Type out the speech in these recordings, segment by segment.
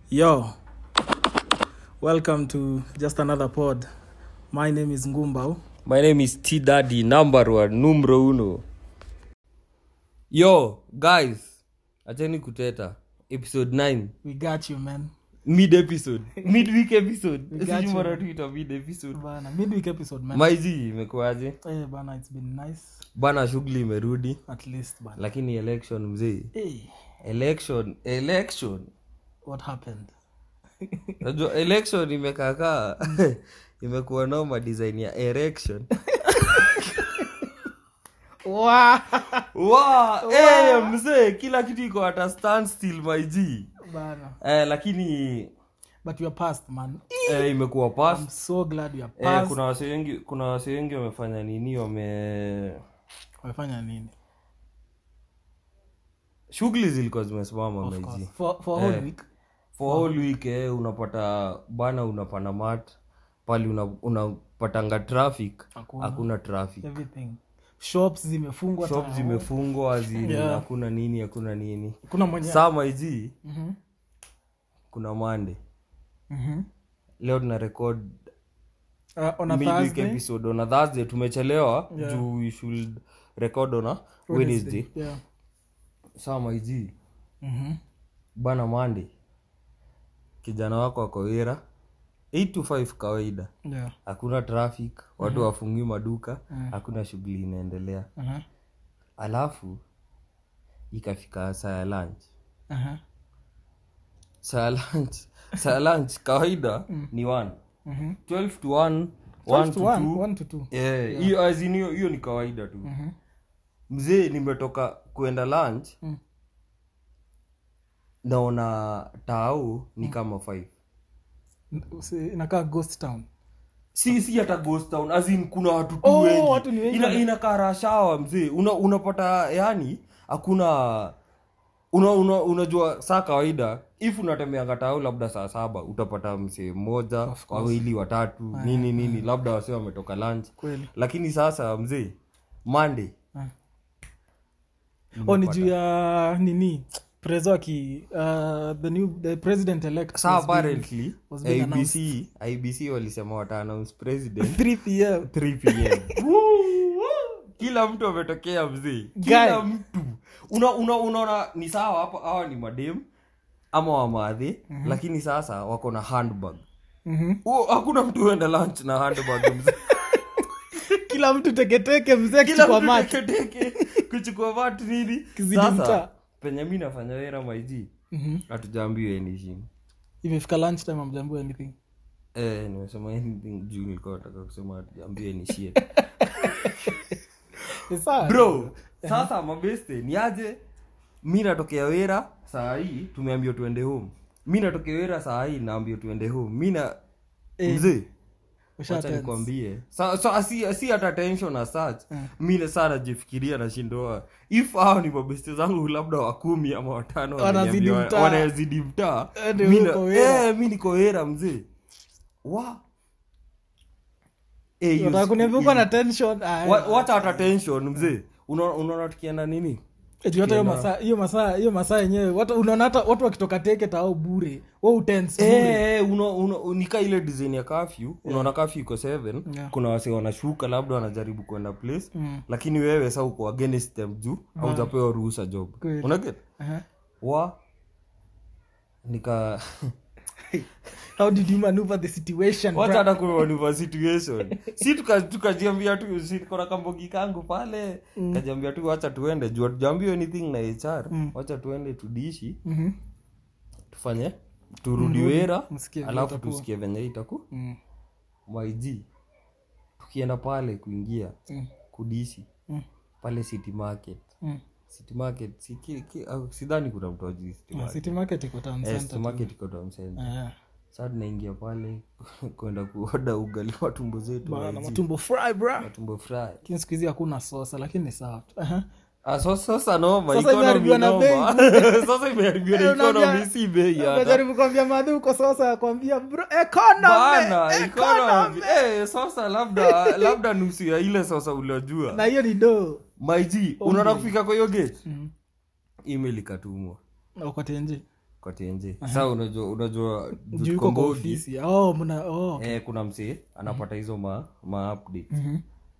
Yo, welcome to just another pod. My name is Ngumbao. My name is T Daddy, number one, numero uno. Yo, guys, acheni kuteta. Episode 9. We got you, man. Mid episode. Midweek episode. We got Sijui you. mara tuita mid episode. Bana, midweek episode, man. Maizi imekuaje? Eh, bana, it's been nice. Bana shughuli imerudi. At least, bana. Lakini election mzee. Hey, Election, election. what happened? Najua election imekaakaa. imekuwa noma design ya erection. Wow. Wow, eh, mzee kila kitu iko at a standstill my G. Bana. Eh, lakini But we are past, man. eh, imekuwa pass I'm so glad we are eh, past. kuna wase wengi kuna wase wengi wamefanya nini wame Wamefanya nini? shughuli zilikuwa zimesimama Of meji course. For, for a whole Eh. week. for whole week eh, unapata bana unapanda mat pali una- unapatanga traffic Hakuna. hakuna traffic Everything. Shops zimefungwa. shop ta- zimefungwa zini Yeah. hakuna nini hakuna nini Kuna mwenye. saa maiji Mhm. kuna mande Mhm. leo tuna record Uh, on a midweek Thursday. episode on a thursday tumechelewa Yeah. juu we should record on a wednesday Yeah. saa maiji Mhm. bana mande kijana wako ako wira 8 to 5 kawaida Yeah. hakuna traffic watu wafungi maduka Mhm. hakuna shughuli inaendelea Uh-huh. alafu ikafika saa ya lunch Uh-huh. saa ya lunch saa ya lunch kawaida ni 1 Mhm. 12 to 1 Twelve 1 to to one, 2 one to two. Eh, hiyo as in hiyo hiyo ni kawaida tu Mhm. mzee nimetoka kuenda lunch Mm. naona tao ni kama 5 Si- inakaa ghost town si si hata ghost town as in kuna watu tu Oh, wengi watu ni wengi. ina inakaa rashawa mzee una, unapata yani hakuna una, una, unajua saa kawaida if unatembeanga tao labda saa saba utapata msee mmoja Of course. wawili watatu nini nini labda wase wametoka lunch kweli lakini sasa mzee monday Ah. oh ni juu ya nini prezo aki uh, the new the president elect sa apparently was being abc ibc walisema wata announce president 3 pm 3 pm Woo, woo. kila mtu ametokea mzee kila Guy. mtu una, una, unaona ni sawa hapo hawa ni madem ama wamadhi lakini sasa wako na handbag Mhm. oh, hakuna mtu huenda lunch na handbag mzee kila mtu teketeke mzee kila kichukua mtu macho teketeke kuchukua vatu nini Kizidi mtaa. sasa penye mi nafanya wera maiji Mhm. hatujaambiwa anything imefika lunch time amjambua anything eh, nimesema anything juu nilikuwa nataka kusema hatujaambiwa ni shit Ni sawa. bro sasa mabeste ni aje mi natokea wera saa hii tumeambiwa tuende home mi natokea wera saa hii naambiwa tuende home mi na Eh, mzee usha wacha tense. nikwambie Sa- so, si, si hata tension as such Eh. mi na saa najifikiria nashindoa if hao ni mabeste zangu labda wakumi ama watano Wanazidi wameniambia- mtaa. wanazidi mtaa Eh, ndio mi na- uko wera. eh, mi niko wera mzee wa Eh, you- Unataka kuniambia uko na tension Ah, Wa- wacha hata tension mzee Una- unaona tukienda nini Eti hata hiyo masaa hiyo masaa hiyo masaa yenyewe watu unaona hata watu wakitoka teke tao bure wa utense bure Eh, una- una- nika ile design ya kafyu unaona kafyu iko seven Yeah. kuna wase wanashuka labda wanajaribu kwenda place Mm. lakini wewe sa uko against them juu haujapewa ruhusa job Kweli. unaget Aha. wa nika how did you maneuver the situation wacha bra? hata kumanuva situation si tuka- tukajiambia tu si kona kambogi kangu pale kajiambia tu wacha tuende juu hatujaambiwa anything na hr wacha tuende tudishi Mhm. tufanye turudi wera msikie vile alafu itakuwa. tusikie venye itaku Mm. maig tukienda pale kuingia Mm. kudishi Mm. pale city market Mm. city market si, ki, ki, au, sidhani kuna mtu ajui city Ah, market city market iko town Eh, center city tu. market iko town center Ah, saa tunaingia pale kwenda kuoda ugali wa tumbo zetu bana, maji. matumbo fry bra matumbo fry lakini siku hizi hakuna sosa lakini ni sawa tu Aha. Ah, so- sasa noma Sasa economy imeharibiwa na noma. sasa imeharibiwa na Eh, unaambia- economy si bei hata Unajaribu kuambia madhi uko sosa akwambia bro economy bana economy economy eh sasa labda labda nusu ya ile sasa uliojua na hiyo ni do maiji unaona kufika kwa hiyo gate Mhm. email ikatumwa uko tenje kwa tenje sa unajua unajua juu Jude yuko kwa Kombogi, ofisi oh mna oh eh, kuna msee anapata hizo ma, ma update Mhm.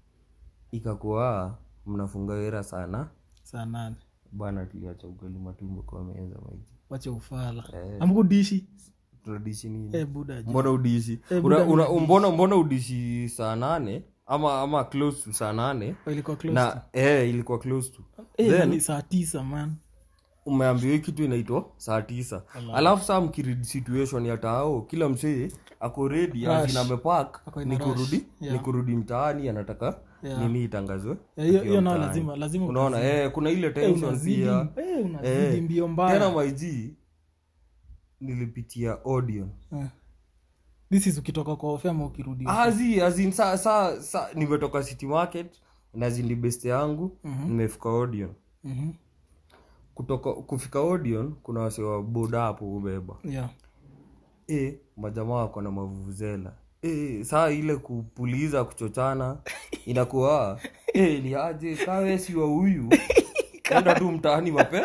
ikakuwa mnafunga wera sana saa nane bana tuliacha ugali matumbo kwa meza maiji wache ufala Eh. amkudishi tunadishi nini eh buda je. mbona udishi Eh, una, buda una, mbona mbona udishi saa nane ama ama close to saa nane Oh, ilikuwa close na eh, ilikuwa close to eh then ni saa tisa man umeambiwa hii kitu inaitwa saa tisa alafu saa mkiridi situation ya tao kila msee ako redi azina amepak Ako in ni a kurudi rush. ni kurudi mtaani anataka Yeah. nini itangazwe Eh, hiyo akiwa hiyo nao mtaani. lazima lazima unaona eh, kuna ile Eh, tension unazidi pia eh, unazidi Eh, mbio tena mbaya maiji nilipitia audion Eh. this is ukitoka kwa ofe ama ukirudi azi azin sa, sa, sa nimetoka city market na zindi best yangu nimefika audion Mhm. kutoka kufika audion kuna wase wa boda hapo ubeba yeah e, majamaa wako na mavuvuzela e, saa ile kupuliza kuchochana inakuwa e, ni aje kawe siwa huyu enda tu mtaani mape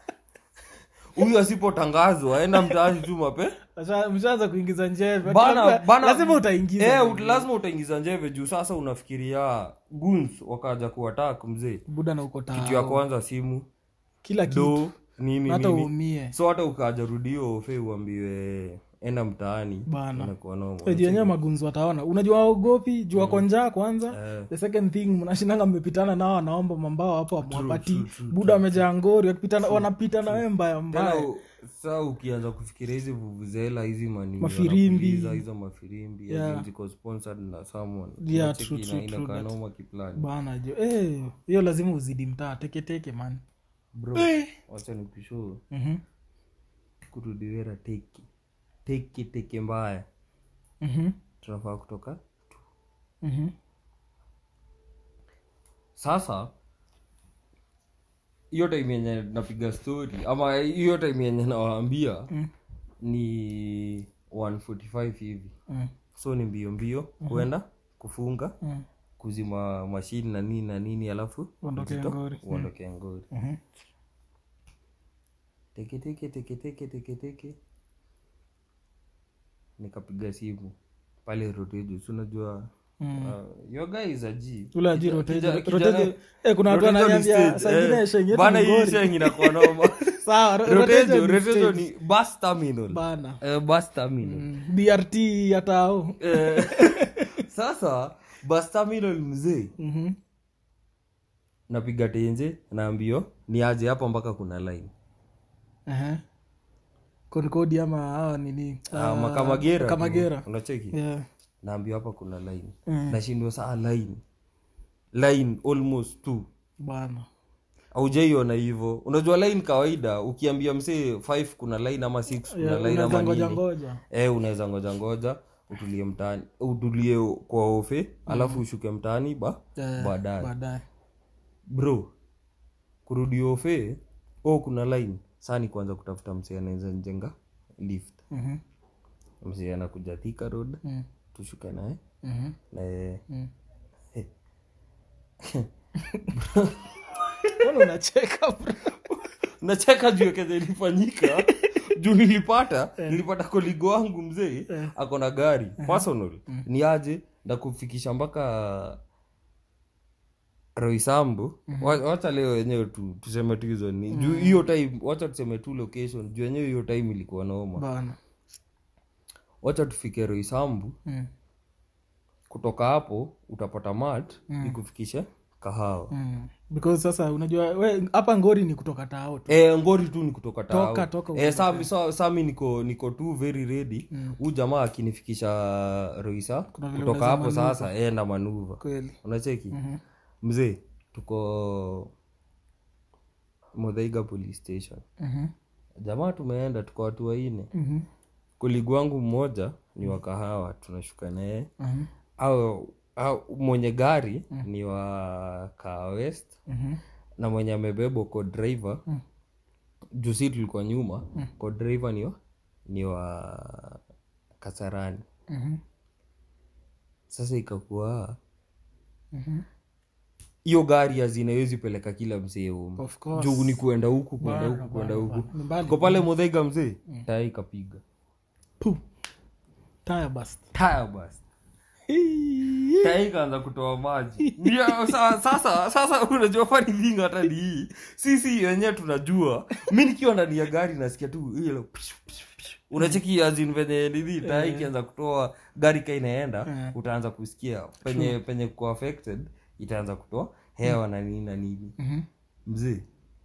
huyu asipotangazwa enda mtaani tu mape Asha- mshaanza kuingiza njeve bana, Labda- bana, lazima utaingiza eh, ut- lazima utaingiza njeve juu sasa unafikiria guns wakaja kuatak mzee buda na uko kitu ya tao kwanza simu kila kitu do nini hata nini uumie so hata ukaja rudio fe uambiwe enda mtaani Bana. inakuwa noma. Eh, juu yenyewe magunzi wataona unajua waogopi juu wako njaa kwanza Eh. the second thing mnashindanga mmepitana nao wanaomba mambao hapo amwapati buda wamejaa ngori wakipitana wanapita na wewe mbaya Tena mbaya u- saa ukianza kufikiria hizi vuvuzela hizi mani Mafirimbi. wanapuliza, hizo mafirimbi Yeah. yeah. ziko sponsored na someone Yeah, Unacheki true, ina- true, true inakaa that. noma kiplani bana jo eh, hiyo lazima uzidi mtaa teketeke man bro wacha nikushow Mhm. kurudiwera teki teki teke mbaya Mhm. tunafaa kutoka Mhm. sasa hiyo time yenye napiga story ama hiyo time yenye nawaambia Mm. ni 145 hivi Mm. so ni mbio mbio kuenda kufunga Mm. kuzima mashini na nini na nini alafu Uondoke uzito- Ngori. uondoke ngori Mhm. teke teke teke teke teke teke nikapiga simu pale rotejo si unajua Mm. uh, your guy is a G. ule Kija- ajiri kija- rotejo kijana- rotejo eh, kuna watu Rotejo ni wananiambia stage, saa ingine eh. sheng yetu Bana ni hii ngori. sheng inakuwa noma Sawa, ro- rotejo rotejo ni rotejo stage. ni bus terminal bana Eh, bus terminal Mm. brt ya tao Eh, sasa bus terminal mzee Mhm. napiga tenje naambio ni aje hapa mpaka kuna line Aha. konkodi ama hawa nini Ah, Ah, makamagera kamagera unacheki yeah. naambio hapa kuna line Mm. nashindwa saa line line almost two bana aujaiona hivyo unajua line kawaida ukiambia msee 5 kuna line ama 6 kuna Yeah, line unaweza ama ngoja nini ngoja eh unaweza ngoja ngoja utulie mtaani utulie kwa ofe alafu ushuke mtaani ba Eh, baadaye baadaye bro kurudi ofe oh kuna line saa ni kuanza kutafuta msee anaweza njenga lift Mhm. msee anakuja Thika road Mm. tushuke naye Mhm. na yeye Mm. Mbona unacheka bro? nacheka juu ya kenye ilifanyika juu nilipata nilipata koligo wangu mzee ako na gari personal ni aje ndakufikisha mpaka roisambu Wa- wacha leo wenyewe tu tuseme tu hizo ni juu hiyo time wacha tuseme tu location juu wenyewe hiyo time ilikuwa noma bana wacha tufike roisambu Mm. kutoka hapo utapata mat ikufikishe kahawa Mm. because sasa unajua we hapa ngori ni kutoka tao tu e, ngori tu ni kutoka tao Toka, toka e, sami, sa, sami niko niko tu very ready huu jamaa akinifikisha roisa Kuna vile kutoka hapo sasa e, na manuva kweli unacheki Mhm. mzee tuko modhaiga police station Mhm. jamaa tumeenda tuko watu waine Mhm. koligi wangu mmoja ni wa kahawa tunashuka naye Mhm. au, au mwenye gari ni wa kaa west Mhm. na mwenye amebebwa ko driver Mm. juu si tulikuwa nyuma ko driver ni wa, ni wa kasarani Mhm. sasa ikakuwa Mhm. hiyo gari azinawezi peleka kila mzee home Of course. juu ni kuenda huku kuenda Bana, huku kuenda bana, huku bana. Ni mbali. ko pale modhega mzee taya ikapiga Puh. Tire burst. taya basi taya ikaanza kutoa maji Ndio, sa- sasa sasa unajua fani thing hata ni hii sisi wenyewe tunajua mi nikiwa ndani ya gari nasikia tu hilo unacheki azin venye nini taya ikianza kutoa gari ka inaenda Eh. utaanza kusikia penye penye kuko affected itaanza kutoa hewa na nini na nini Mhm. mzee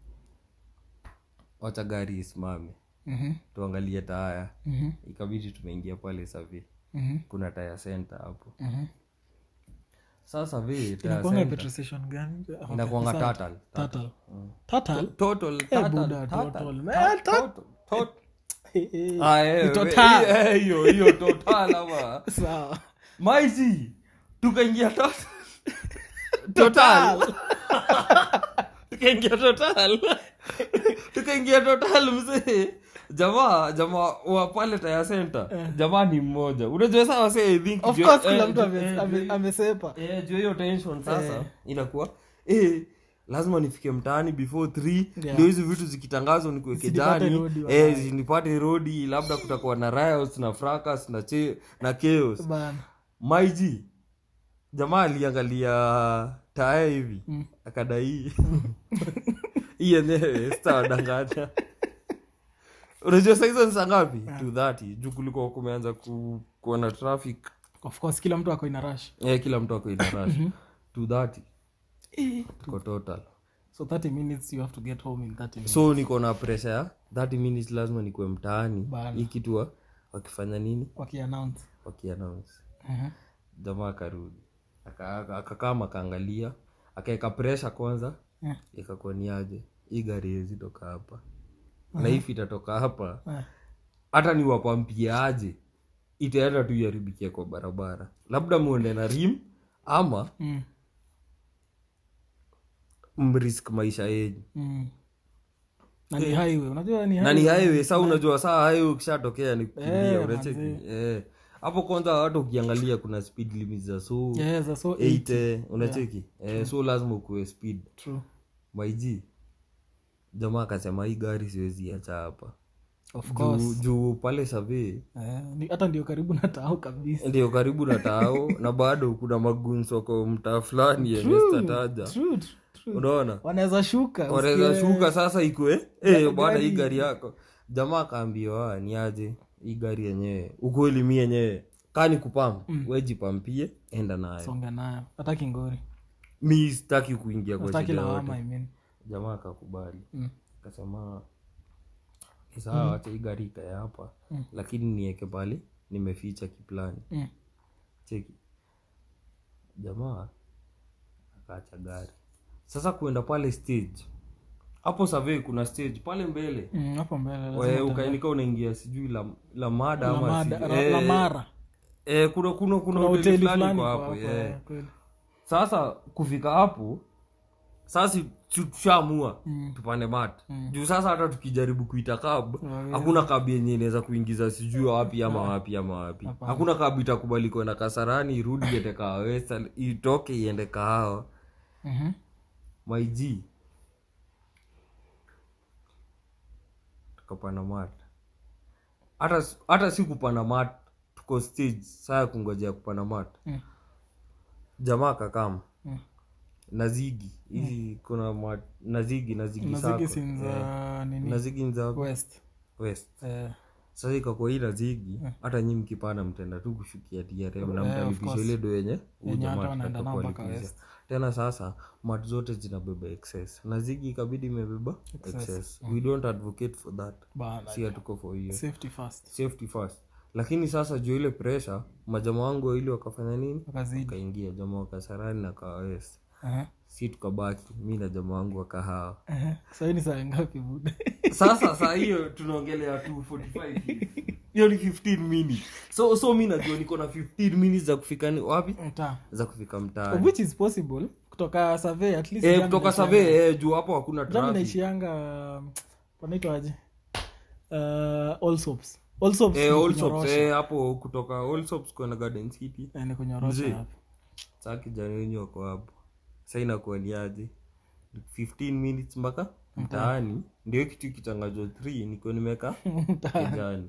wacha gari isimame Mhm. tuangalie taya Mhm. ikabidi tumeingia pale savi Mhm. kuna taya center hapo Mhm. sasa vi taya Inakuanga center petrol station gani? Okay, inakuanga asante. total Total. Total? total Eh, total, Buddha, total, total. total, Man, tot- total. Eh, eh. Ah, eh, Ni we- total. eh, hiyo hiyo total ama Sawa. maiji tukaingia total total tukaingia total tukaingia total mzee jamaa jamaa wa pale taya center jamaa ni mmoja unajua saa wase I think Of juu- course eh, kila mtu juu- ame- eh, ame- juu- amesepa eh, juu hiyo tension sasa Eh. inakuwa eh, lazima nifike mtaani before three Yeah. ndio hizi vitu zikitangazwa nikuweke Zisipate jani rodi, eh, wallahi. zinipate rodi labda kutakuwa na riots na fracas na, che, na chaos bana maiji jamaa aliangalia taya hivi Mm. akadai hii yenyewe sitawadanganya unajua saizo ni saa ngapi to thirty juu kulikuwa kumeanza ku, kuwa na traffic of course kila mtu ako ina rush eh, kila mtu ako ina rush to thirty tuko total so 30 minutes you have to get home in 30 minutes so niko na pressure ya 30 minutes lazima nikuwe mtaani Bana. hii kitu wa- wakifanya nini wakiannounce wakiannounce Mhm. jamaa akarudi Aka- aka- akakama akaangalia akaeka presha kwanza Eh. ikakuwa ni aje hii gari hezi toka hapa na hivi itatoka hapa Eh. hata ni wapampie aje itaenda tu iharibikia kwa barabara labda muende na rim ama Mm. mrisk maisha yenyu Mm. na ni highway unajua ni na ni highway. highway saa unajua saa highway ukishatokea ni kukimbia Eh, unacheki manze. Eh. hapo kwanza hata ukiangalia kuna speed limit za so Yes, that's so 8 unacheki eh, so lazima ukuwe speed true maiji jamaa akasema hii gari siwezi acha hapa of juu, course juu pale savee Eh, ni- hata ndio karibu na tao kabisa ndio karibu na tao na bado kuna magunsoko mtaa fulani yenye sitataja true true unaona wanaweza shuka wanaweza usikie- shuka sasa ikwe eh, bwana hii gari- gari yako jamaa akaambiwa ni aje hii gari yenyewe ukweli mi yenyewe kaa ni kupam mm. wejipampie enda nayo songa nayo hata kingori mi sitaki kuingia kwa sitaki shida lawama yote I mean. jamaa akakubali Mm. akasema "Ni sawa wacha hii gari ikae hapa lakini nieke pale nimeficha kiplani Mm. cheki jamaa akaacha gari sasa kuenda pale stage hapo survey kuna stage pale mbele Mm, hapo mbele lazima We, uta- ukainika unaingia sijui la, la mada la ama mada- sijui- la- eh, la mara eh, kuna kuna kuna kuna hoteli hoteli fulani fulani kwa kwa hapo hapo eh. eh, kweli. sasa kufika hapo sasa tu- tushaamua tupande mat juu sasa hata tukijaribu kuita kab hakuna kab yenye inaweza kuingiza sijui wapi ama wapi ama wapi hakuna kab itakubali kwenda kasarani irudi iende kaawesa itoke iende kahawa Mhm. maiji tukapanda mat hata hata si kupanda mat tuko stage saa ya kungojea kupanda mat Mm. jamaa kakama Mm. nazigi hizi kuna mat, nazigi nazigi Nazigi sako si za nini nazigi ni za west west eh, sasa ikakuwa hii nazigi hata nyi mkipanda mtenda tu kushukia trm na Eh, of mtalipisha course. ile do yenye huyu Yenye hata jamaa wanaenda atataka nao mpaka kuwalipisha. west. tena sasa mat zote zinabeba excess nazigi ikabidi imebeba Excess. excess we don't advocate for that bana si hatuko for hiyo safety first safety first lakini sasa juu ile pressure majamaa wangu wawili wakafanya nini wakazidi wakaingia jamaa wakasarani na kawawesi Aha, si tukabaki mi na jamaa wangu wakahawa aha. Sasa hii ni saa ngapi buda sasa saa hiyo tunaongelea 245 hivi. hiyo ni 15 minutes so so mi najua niko na 15 minutes za kufika ni wapi mtaa za kufika Of mtaani which is possible kutoka survey at least eh, jam kutoka inaishianga- save eh, juu hapo hakuna jam traffic inaishianga um, panaitwaje uh, allsops allsops eh, ni Allsops, kunyorosha. eh, hapo kutoka Allsops kwenda garden city Eh, ni kunyorosha Mzee. hapo saa kijana wenyu wako hapo sa inakuwa ni aje 15 minutes mpaka mtaani ndio kitu kitangazwa 3 niko nimeka kijani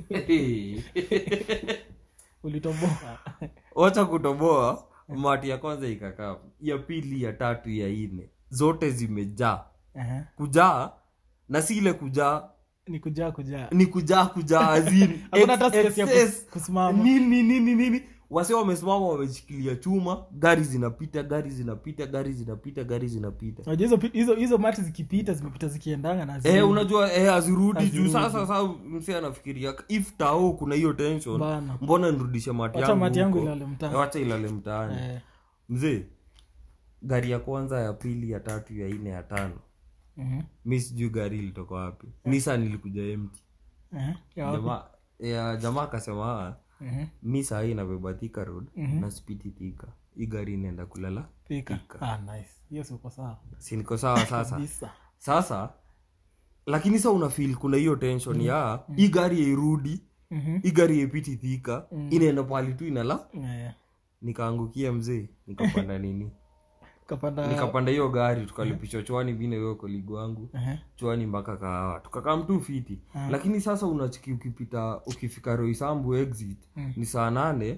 ulitoboa wacha kutoboa mati ya kwanza ikakaa ya pili ya tatu ya nne zote zimejaa Ehe. kujaa na si ile kujaa ni kujaa kujaa ni kujaa kujaa azini Hakuna hata space ya kus- kusimama. nini nini nini wase wamesimama wameshikilia chuma gari zinapita gari zinapita gari zinapita gari zinapita Unajua hizo pi- hizo hizo mati zikipita zimepita zikiendanga na Eh, zirudi. unajua eh, azirudi juu Hazirudi. sasa sasa mse anafikiria if tao kuna hiyo tension Bana. mbona nirudishe mati Wacha yangu mati yangu huko? ilale mtaani. Eh, wacha ilale mtaani Eh, mzee gari ya kwanza ya pili ya tatu ya nne ya tano mhm, mi sijui gari ilitoka wapi nisan ilikuja empty eh, ya wapi? jamaa ya jamaa akasema "Ah, Mhm, mi sahii nabeba Thika road na spiti Thika hii gari inaenda kulala pika. Ah, nice. Hiyo si uko sawa si niko sawa sasa kabisa sasa lakini sa unafil kuna hiyo tension ya hii gari yairudi Mhm, hii gari yaipiti Thika inaenda pali tu inala eh, nikaangukia mzee nikapanda nini kapanda nikapanda hiyo gari tukalipishwa chwani vine hiyo koligo wangu Ehe, chwani mpaka kahawa tukakaa mtu fiti lakini sasa unachiki ukipita ukifika roisambu exit ni saa nane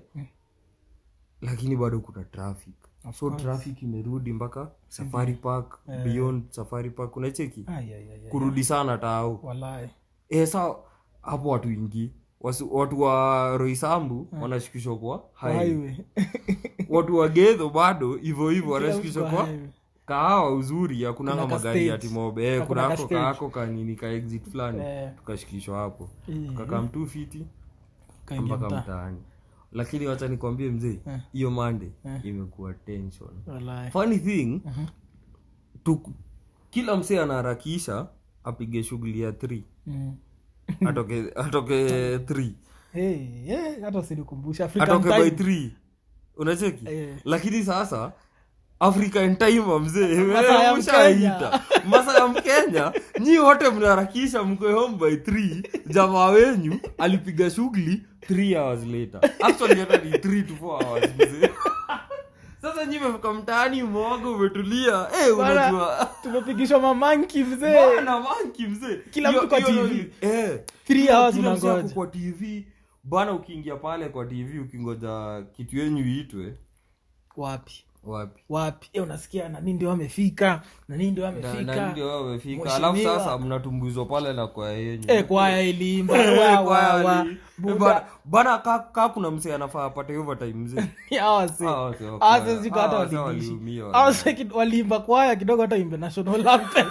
lakini bado kuna traffic so traffic imerudi mpaka safari park beyond safari park unacheki ai, ai, ai, ai. kurudi sana tao Walai. e, sa hapo watu ingi Wasu, watu wa roisambu wanashikishwa kwa highway. Highway. watu wa gedho bado hivyo hivyo Kila wanashikishwa mtu kwa highway. kahawa uzuri hakunanga Kuna ka magari ya stage. timobe eh, Hakuna kuna ka ako stage. kaako kanini ka exit fulani Eh. tukashikishwa hapo Eh, tukakaa mtu fiti kaingia mpaka mtaa. mtaani lakini wacha nikwambie mzee Eh. hiyo mande imekuwa tension Walai. funny thing tu, kila msee anaharakisha apige shughuli ya 3 Mm. atoke atoke 3 Hey, eh, hata usinikumbushe African atoke by time. 3 unacheki Eh. lakini sasa african time mzee Masaa ya ushaita masa ya mkenya nyi wote mnaharakisha mkwe home by 3 jamaa wenyu alipiga shughuli 3 hours later actually hata ni 3 to 4 hours mzee sasa nyi mefika mtaani mwoga umetulia eh Bana, unajua tumepigishwa mamanki mzee bana manki mzee Kila Hiyo- mtu kwa hiyo TV. ndio- eh Three Kila- hours kila msee unangoja. ako kwa tv bana ukiingia pale kwa tv ukingoja kitu yenyu iitwe wapi wapi wapi e, unasikia nani ndio amefika nani ndio Na- na amefika ndio wamefika Mheshimiwa. alafu sasa mnatumbuzwa pale na kwa yenyu e, kwaya ilimba Eh, wa, kwaya wa, wa. ali- Eh, Buda. bana- bana ka, ka kuna msee anafaa apate overtime mzee Hawa si- Hawa si wa hawa kwaya. si siko hata Hawa si waliishi. waliumia, Hawa wala. si kid- waliimba kwaya kidogo hata imbe national anthem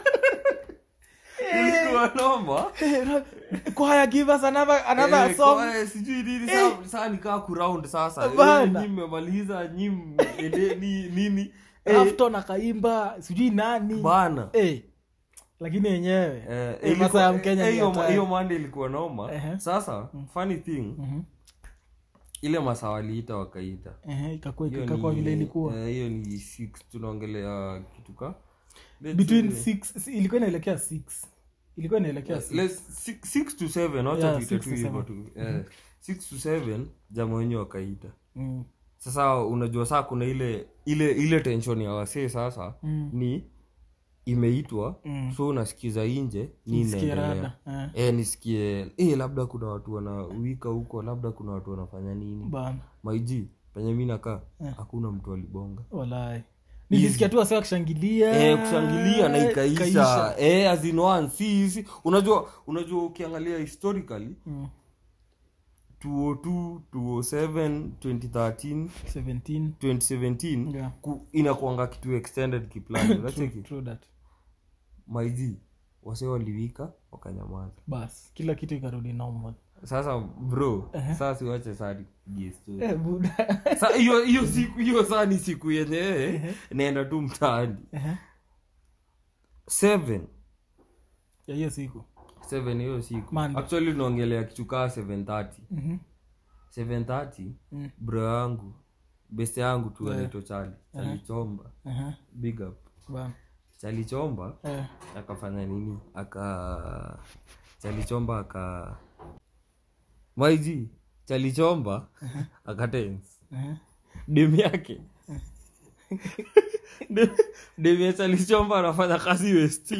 ilikuwa noma Eh, ra- kwaya give us another, another Eh, song kwaya sijui nini saa- saa nikaa kuround sasa Eh, Bana. nyi mmemaliza nyi endeni nini Rafton akaimba sijui nani bana Eh, lakini yenyewe Eh, eh, ilikuwa- masaa ya mkenya eh, ni hiyo hatari. hiyo mande ilikuwa noma Ehe. sasa funny thing Mhm. ile masaa waliita wakaita Ehe, ikakuwa Hiyo ikakuwa ni- vile ilikuwa eh, hiyo ni six tunaongelea kitu ka let's between say- six si- ilikuwa inaelekea six ilikuwa inaelekea six. let's- six- six to seven wacha Yeah, tuite six tu to hivyo seven. tu Eh, six to seven jama wenye wakaita Mm. sasa unajua saa kuna ile ile ile tension ya wasee sasa Mm. ni imeitwa Mm. so unasikiza inje ni Nisikie inaendelea rada, eh. e, nisikie e, labda kuna watu wanawika huko labda kuna watu wanafanya nini Bana, maiji penye mi nakaa hakuna mtu alibonga walai nilisikia tu wase wakishangilia e, kushangilia na ikaisha e, as in one si, si. unajua unajua ukiangalia historically Mm. 202 207 2013 17 2017 Yeah. ku, inakuanga kitu extended kiplani unacheki True that. maiji wase waliwika wakanyamaza bas kila kitu ikarudi normal sasa bro saa siwache saa nikupigie story eh, buda Sa- hiyo hiyo siku hiyo saa ni siku yenye naenda tu mtaani Ehe. seven ya hiyo siku seven hiyo siku Monday. actually unaongelea kitu kaa 730 Mhm. 730 Mm. bro yangu beste yangu tu anaitwa chali chalichomba Aha. big up Bana. chalichomba Eh. akafanya nini aka chalichomba aka maiji chalichomba akatens Ehe. demu yake demies alichomba anafanya kazi west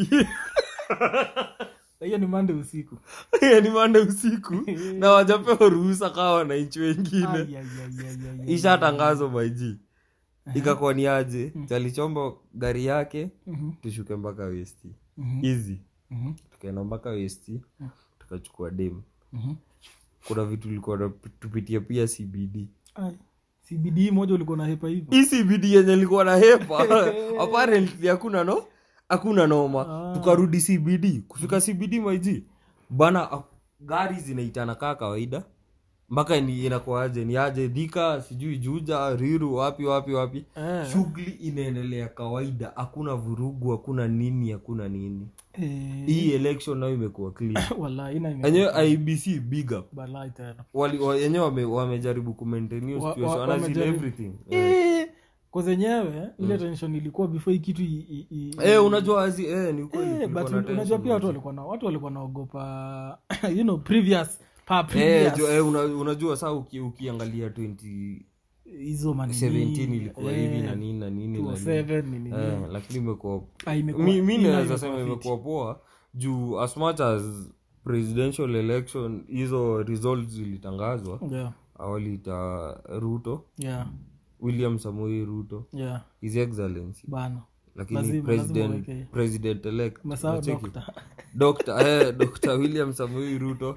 hiyo ni mande usiku ni mande usiku na wajapewa ruhusa kawa wananchi wengine Ai, ai, ai, ai, ai, ai. ishatangazwa maiji ikakuwa ni aje alichomba gari yake Mhm, tushuke mpaka westi mhm, hizi mhm, tukaenda mpaka westi tukachukua dem mhm. kuna vitu tulikuwa na- tupitia pia cbd Ai, cbd moja ulikuwa na hepa hivyo hii cbd yenye likuwa na hepa apparently hakuna no hakuna noma Ah. tukarudi cbd kufika cbd maiji bana a- gari zinaitana kaa kawaida mpaka ni inakuaje ni aje dhika sijui juja riru wapi wapi wapi Eh, shughuli inaendelea kawaida hakuna vurugu hakuna nini hakuna nini eh, hii election nayo imekuwa clean wallahi, ina ime- enyewe ibc big up balai tena Wali- wa- yenyewe wame- wamejaribu kumaintain hiyo Wa- situation, wa- wana zile wamejaribu. everything Eh, kwa zenyewe ile tension ilikuwa before hii kitu i- i- i- eh unajua azi eh ni kweli Eh, kulikuwa but na unajua tension pia watu maji. walikuwa na watu walikuwa naogopa you know previous pa eh previous jo, eh, una, unajua saa uki, ukiangalia 2017 hizo manini ilikuwa hivi na nini na nini na nini 207 nini eh, lakini imekuwa Ah, imekuwa- mi, mi ina naweza imekuwa sema fit. imekuwa poa juu as much as presidential election hizo results zilitangazwa yeah awaliita ruto yeah william samoei ruto yeah his excellency bana lakini Lazima- president lazima uweke- president elect umesahau unacheki? dokta Dr. eh, Dr. william samoei ruto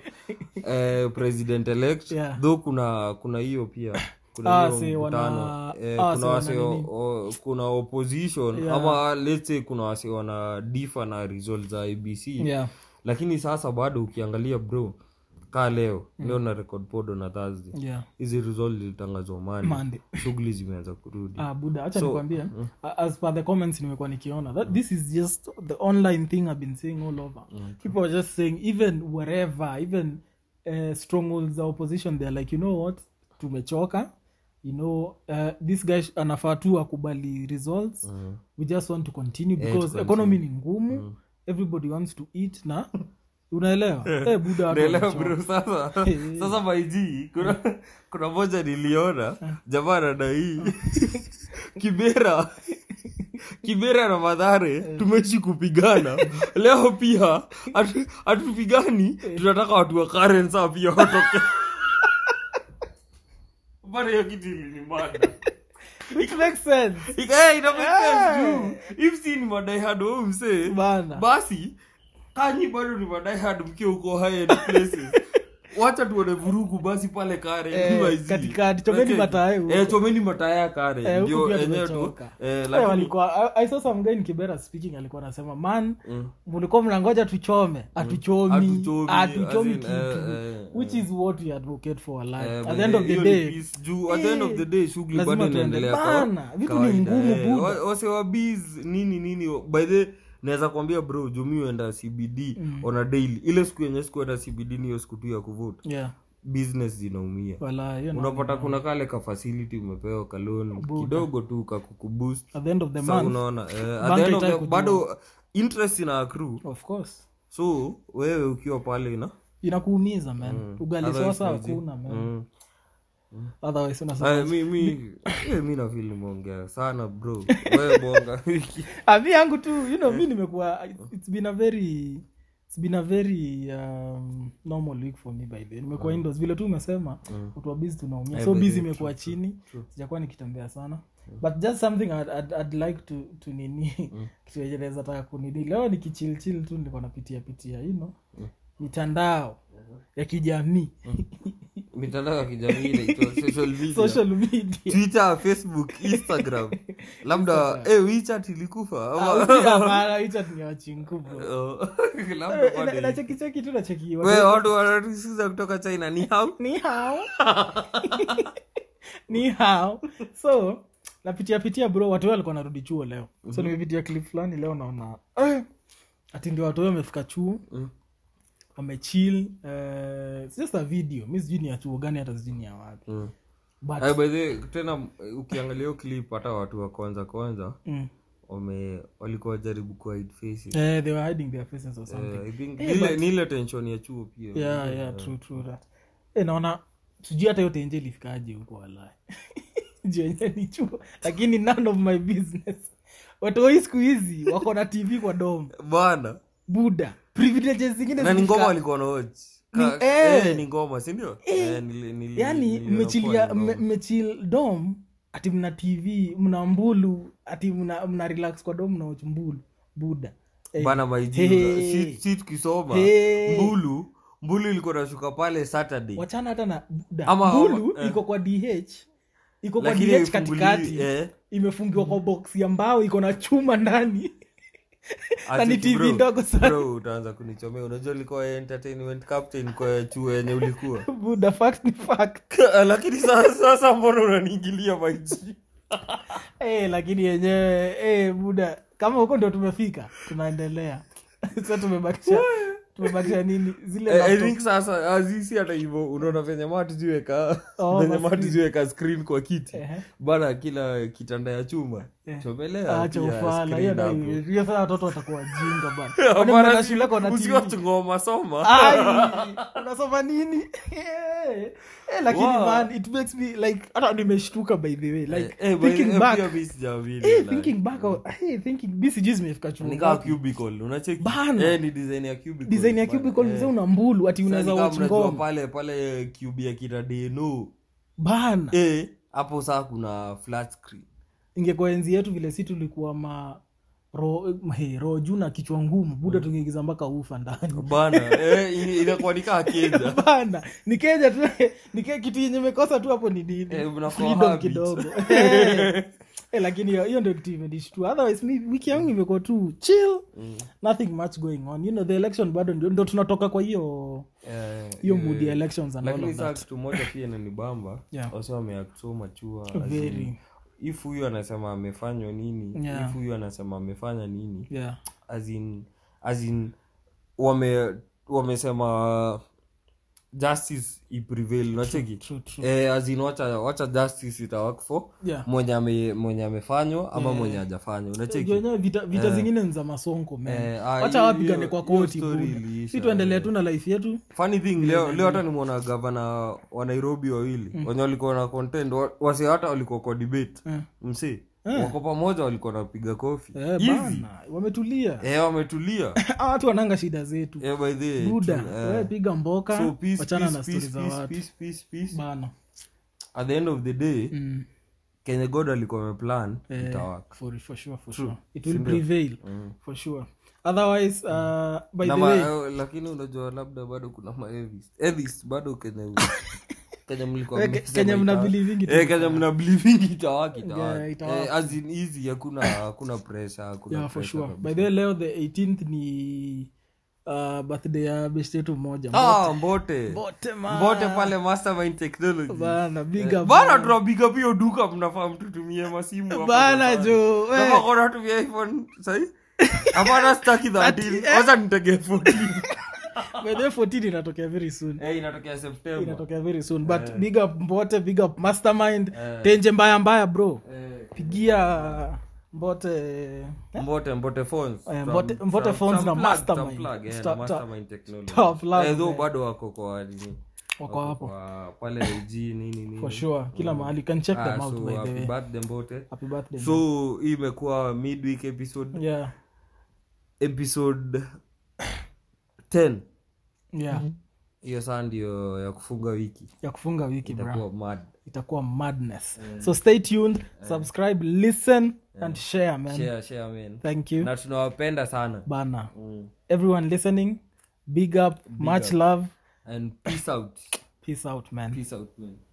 eh, president elect Yeah. though kuna kuna hiyo pia kuna Ah, hiyo si wana- mkutano eh, ah, si kuna wana wase nini? o- kuna opposition Yeah. ama let's say kuna wase wana difa na result za ibc yeah lakini sasa bado ukiangalia bro kaa leo leo na record podo na thursday yeah hizi result zilitangazwa mani Monday. shughuli zimeanza kurudi ah buda acha So, nikwambie a- as per the comments nimekuwa nikiona that this is just the online thing i've been seeing all over people are just saying even wherever even uh, strongholds the opposition they're like you know what tumechoka you know uh, this guy sh- anafaa tu akubali results Mm. we just want to continue Eh, because to economy ni ngumu everybody wants to eat na unaelewa eh buda watu naelewa wamechoka. bro sasa sasa maiji kuna kuna moja niliona jamaa nadai kibera kibera na madhare tumeishi kupigana leo pia hatu- hatupigani tunataka watu wa Karen saa pia watoke bana hiyo kitu ilinimada which makes sense Ika- ina make sense juu. if si ni madaihad wa huyu msee bana basi kanyi bado ni madaihad mkiwa huko high end places wacha tuone vurugu basi pale kare Eh, NYZ. katikati, chomeni Okay. mataya huko. Eh, chomeni mataya kare Eh, huku ndio pia enyewe tu tumechoka. eh, Eh, lakini walikuwa I, I saw some guy in Kibera speaking alikuwa anasema man Mm. mlikuwa mnangoja tuchome atuchomi Hatuchomi, atuchomi as in, kitu eh, eh, which is what we advocate for alive Eh, at the end of the hiyo ni day peace. Juu, at the end of the day shughuli lazima bado tuende. inaendelea Bana, kwa- vitu ni kawaida, ngumu, eh. buda. Wa- wase wa bees, nini nini by the naweza kuambia bro jumi uenda cbd on a daily ile siku yenye sikuenda cbd niyo siku tu ya kuvuta yeah business zinaumia wala hiyo na- unapata kuna kale ka facility umepewa kalon kidogo tu kakukuboost at the end of the sa month unaona eh, at bank the end of haitaki the, kujua. bado interest ina accrue of course so wewe ukiwa pale na inakuumiza man ugali Otherwise sasa maji. hakuna man mm. otherwise unasema Aya, mi mi eh, mi nafili nimeongea sana bro wewe bonga wiki Ah, mi yangu tu you know mi nimekuwa it's been a very it's been a very um, normal week for me by the way. nimekuwa indoors vile tu umesema watu wa busy tunaumia Eh, so by busy the way, imekuwa chini sijakuwa nikitembea sana but just something I'd, I'd, I'd like to, to nini kitu yenye naweza taka kunini leo nikichilchil tu nilikuwa napitia pitia you know mitandao ya kijamii mitandao ya kijamii inaitwa social media social media twitter facebook instagram labda eh, wechat ilikufa ama- nachekichenki Oh, labda bado tu nacheki we watu wanatusikiza kutoka china ni hao ni hao ni hao so napitia pitia bro watu wao walikuwa narudi chuo leo so nimepitia clip fulani leo naona eh, ati ndio watu wao wamefika chuo Mm. wamechill uh, it's just a video mi sijui ni ya chuo gani hata sijui ni ya wapi Mm. but Ay, by the way, tena eh, ukiangalia hiyo clip hata watu wa kwanza kwanza mm, wame walikuwa jaribu ku hide faces eh, they were hiding their faces or something Eh, I think Eh, ile- but- ni ile tension ya chuo pia yeah yeah true true that eh naona sijui hata yote nje ilifikaje huko walai juu yenyewe ni chuo lakini none of my business watoi siku hizi wako na tv kwa dom bana buda privileges zingine na ni zikifika- ngoma walikuwa na watch Ni- Ka- eh. eh, ni ngoma sindio Eh, nili- nili- yani niliona mmechilia poa ni ngoma. mme- mmechil dom ati mna tv mna mbulu ati mna, mna relax kwa dom mnaoch mbulu buda Eh, bana maiji Hey. si, si tukisoma Hey. mbulu mbulu ilikuwa nashuka pale saturday wachana hata na buda Ama- mbulu ama- eh. iko kwa dh iko kwa Lakini dh haifunguli- katikati eh. imefungiwa kwa box ya mbao iko na chuma ndani na ni Acheki, tv bro. ndogo sana bro utaanza kunichomea unajua ulikuwa entertainment captain kwa chuo yenye ulikuwa buda fact ni fact lakini sasa, sasa mbona unaniingilia maiji Eh, lakini yenyewe eh, buda kama huko ndo tumefika tunaendelea sa tumebakisha tumebakisha nini zile Eh, I laptop. think sasa azisi hata hivyo unaona venye matuziweka Oh, venye ma matuziweka screen kwa kiti Ehe. bana kila kitanda ya chuma Eh. chomelea Acha pia ufala screen hiyo hapo. ndio- hiyo sasa watoto watakuwa wajinga bana Bana, Kwani mnaenda si- shule kwa na TV? usiwatch ngoma soma Ai, unasoma nini Eh, eh, lakini Wow. man it makes me like hata nimeshtuka by the way like Eh, eh, by- thinking eh, back pia mi sijaamini, eh, like. thinking back oh, hey, thinking BCG zimefika chuo Ni kama ngapi? cubicle unacheki Bana. eh, ni design ya cubicle design ya bana, cubicle eh. mzee una mbulu ati Sasa unaweza ni kama watch mnajua ngoma pale pale cube ya kina deno bana eh hapo saa kuna flat screen ingekuwa enzi yetu vile si tulikuwa ma ro, he, roho juu na kichwa ngumu buda tungeingiza mpaka ufa ndani bana eh, in- inakuwa nikaa keja bana nikeja tu nike kitu yenye mekosa tu hapo ni nini Eh, mnakuwa freedom habit. kidogo Eh, eh, lakini hiyo hiyo ndio kitu imenishtua otherwise mi wiki yangu imekuwa tu chill nothing much going on you know the election bado ndio ndio tunatoka kwa hiyo Eh, hiyo eh, mood ya elections and all lakini of saa that kitu moja pia nanibamba Yeah. wasi wameact machua Very. if huyu anasema amefanywa nini Yeah. if huyu anasema amefanya nini yeah as in, as in wame wamesema justice iprevail unacheki true true eh, as in wacha, wacha justice itawak for yeah mwenye ame, mwenye amefanywa ama mwenye hajafanywa unacheki wenyewe vita, vita zingine ni za masonko man. Eh, ah, wacha hiyo- wapigane hiyo- kwa hiyo koti story buda. iliisha, si tuendelee tu na life yetu funny thing leo leo hata nimwona gavana wa nairobi wawili wenye walikuwa na content wa- wasi hata walikuwa kwa debate Eh. msi wako pamoja walikuwa napiga kofi eh, Hivi. bana wametulia eh, wametulia Hawa watu wananga shida zetu eh, by the way, buda tu- eh. wewe piga mboka so peace, wachana peace, na stori peace, za peace, watu peace, peace, peace. bana at the end of the day mm. kenye god alikuwa ameplan Eh, itawaka for, for sure for True. sure it will Sindio? prevail for sure otherwise uh, by Na the ma- way eh, lakini unajua labda bado kuna maevis bado kenye kenye mlikuwa Eh, mmesema kenye mna itawa- believe Eh, kenye mna believing itawaka Yeah, itawaka itawaka. Eh, as in easy hakuna hakuna pressure hakuna yeah for pressure sure kabisa. by the way leo the 18th ni uh, birthday ya bestetu moja ah mbote Mbote, man. mbote pale mastermind technology bana big Eh, up bana tunapiga pio duka mnafaa mtutumie masimu hapo bana safari. jo we. Kama kona tumia iphone sahi hapana staki 13 wacha nitegee 14 by the way 14 inatokea very soon eh inatokea september inatokea very soon but big up mbote big up mastermind Eh. tenje mbaya mbaya bro eh pigia mbote mbote mbote phones Eh, Some- Mbote- Mbote some- phones some na plug, Mastermind. some plug, eh, Sta- na ta- Mastermind technology. tough love, Eh, though man. bado wako kwa nini wako hapo kwa pale IG nini nini for sure kila mahali you can check Ah, them out so by the happy way birthday mbote happy birthday so hii imekuwa midweek episode yeah episode 10 yeah hiyo saa ndio ya kufunga wiki ya kufunga wiki bro itakuwa mad itakuwa madness so stay tuned subscribe listen and share man share share man thank you na tunawapenda sana bana mm. everyone listening big up much love and peace out peace out man peace out man